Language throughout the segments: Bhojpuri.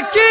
की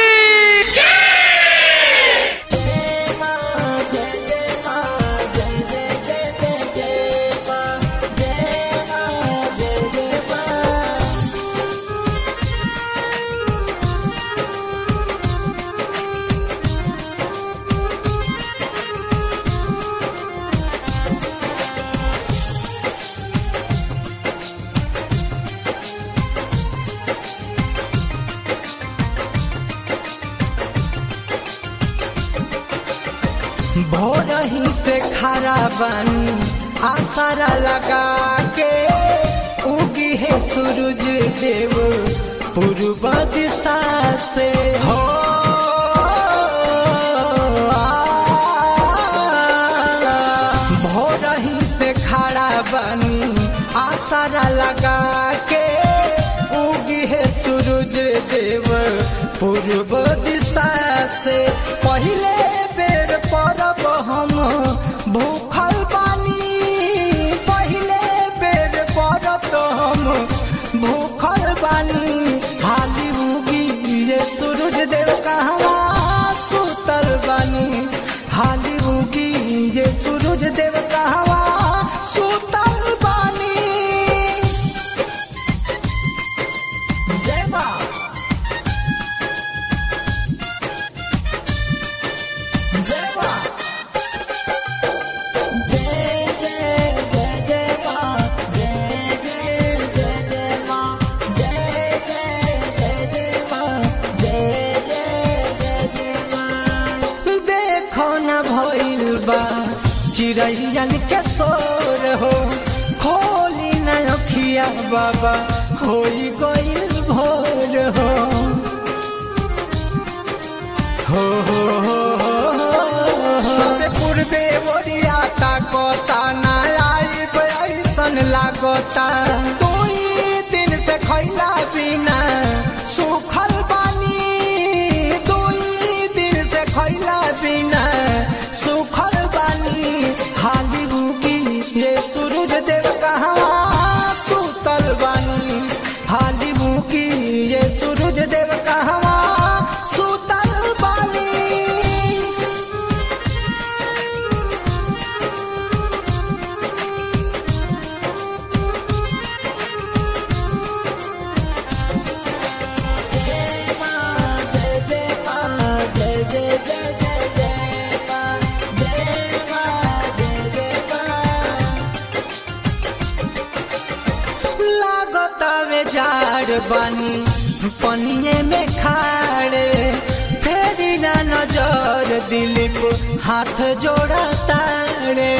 भोर ही से खरा बनी आसारा लगा के उगी है सूरज देव पूर्व दिशा से हो भोर ही से खड़ा बनी आसारा लगा के उगी है सूरज देव पूर्व दिशा से पहले बेर परब हम भूखल बानी पहले बेर परत हम भूखल बानी हाली उगी ये सूरज देव कहवा सुतल बानी हाली उगी ये सूरज देव कहवा सुतल बानी जय माँ जय माँ जय जय जय जय माँ जय जय जय जय माँ जय जय जय जय माँ जय जय जय जय माँ देखो न भइल बा चिड़ैयन के शोर हो खोली न अखिया बाबा होई गइल भोर हो हो हो हो हो सबे पूर्वे ओरिया ताकता ना आइब ऐसन लागता दुई दिन से खैला बिना सुखल बानी दुई दिन से खैला बिना सुखल बानी हाली बुगी ये सूरज देव कहाँ सुतल बानी हाली बुगी ये सूरज देव कहाँ सुतल बानी जय माँ जय जय माँ जय जय जय जय जय माँ जय माँ जय जय माँ लागतावे जाड़ बानी पनिए में खाड़े फेरी ना नजर दिलीप हाथ जोड़ा तारे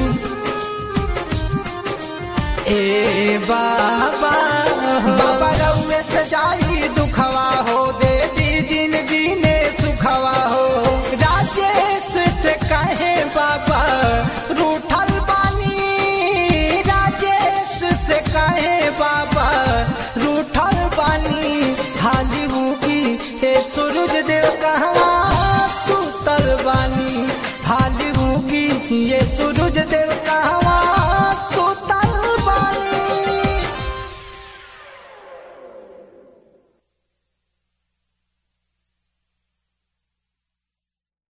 ए बाबा बाबा रउए से जाई दुखवा हो दे दी जिंदगी ने सुखवा हो राजेश से कहे बाबा रूठल बानी राजेश से कहे बाबा रूठल बानी हाली हुकी ए सूरज देव कहाँ सुतल बानी हाली हुकी ये सूरज देव